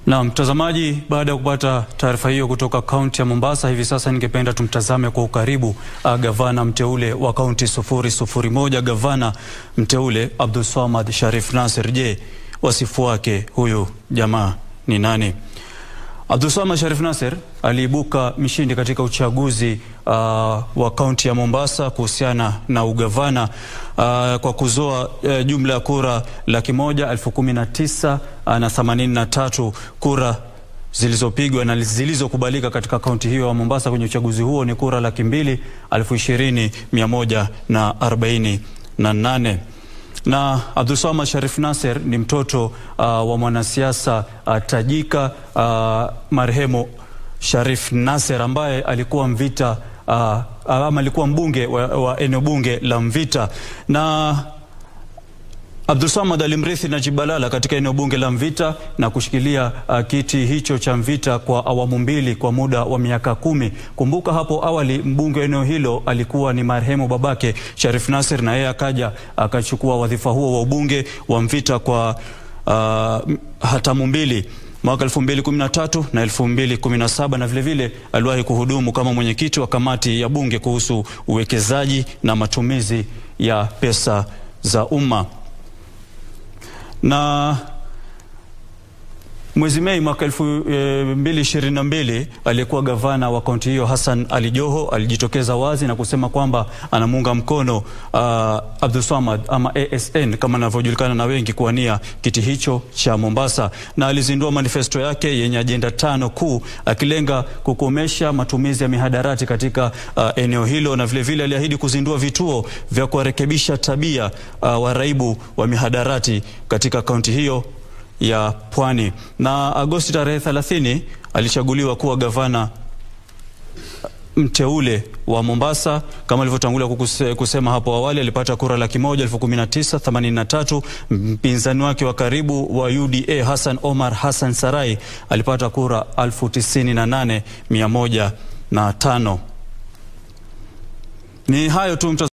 Na mtazamaji, baada ya kupata taarifa hiyo kutoka kaunti ya Mombasa, hivi sasa ningependa tumtazame kwa ukaribu uh, gavana mteule wa kaunti sufuri sufuri moja, gavana mteule Abdulswamad Sharif Nassir. Je, wasifu wake huyu jamaa ni nani? Abdulswamad Sharif Nassir aliibuka mshindi katika uchaguzi uh, wa kaunti ya Mombasa kuhusiana na ugavana uh, kwa kuzoa uh, jumla ya kura laki moja elfu kumi na tisa uh, na themanini na tatu kura zilizopigwa na zilizokubalika katika kaunti hiyo ya Mombasa kwenye uchaguzi huo ni kura laki mbili elfu ishirini mia moja na arobaini na nane na Abdulswamad Sharif Nassir ni mtoto uh, wa mwanasiasa uh, tajika uh, marehemu Sharif Nassir ambaye alikuwa Mvita uh, ama alikuwa mbunge wa, wa eneo bunge la Mvita na Abdulswamad alimrithi Najib Balala katika eneo bunge la Mvita na kushikilia uh, kiti hicho cha Mvita kwa awamu mbili kwa muda wa miaka kumi. Kumbuka hapo awali mbunge wa eneo hilo alikuwa ni marehemu babake Sharif Nassir, na yeye akaja akachukua wadhifa huo wa ubunge wa Mvita kwa uh, hatamu mbili mwaka 2013 na 2017 na vilevile aliwahi kuhudumu kama mwenyekiti wa kamati ya bunge kuhusu uwekezaji na matumizi ya pesa za umma na mwezi Mei mwaka elfu mbili ishirini na mbili aliyekuwa gavana wa kaunti hiyo Hassan Ali Joho alijitokeza wazi na kusema kwamba anamuunga mkono uh, Abdulswamad ama ASN kama anavyojulikana na wengi kuwania kiti hicho cha Mombasa, na alizindua manifesto yake yenye ajenda tano kuu akilenga kukomesha matumizi ya mihadarati katika uh, eneo hilo, na vilevile aliahidi kuzindua vituo vya kuwarekebisha tabia uh, waraibu wa mihadarati katika kaunti hiyo ya Pwani. Na Agosti tarehe 30 alichaguliwa kuwa gavana mteule wa Mombasa. Kama alivyotangulia kusema hapo awali, alipata kura laki moja elfu kumi na tisa themanini na tatu. Mpinzani wake wa karibu wa UDA Hassan Omar Hassan Sarai alipata kura elfu tisini na nane mia moja na tano. Ni hayo tu.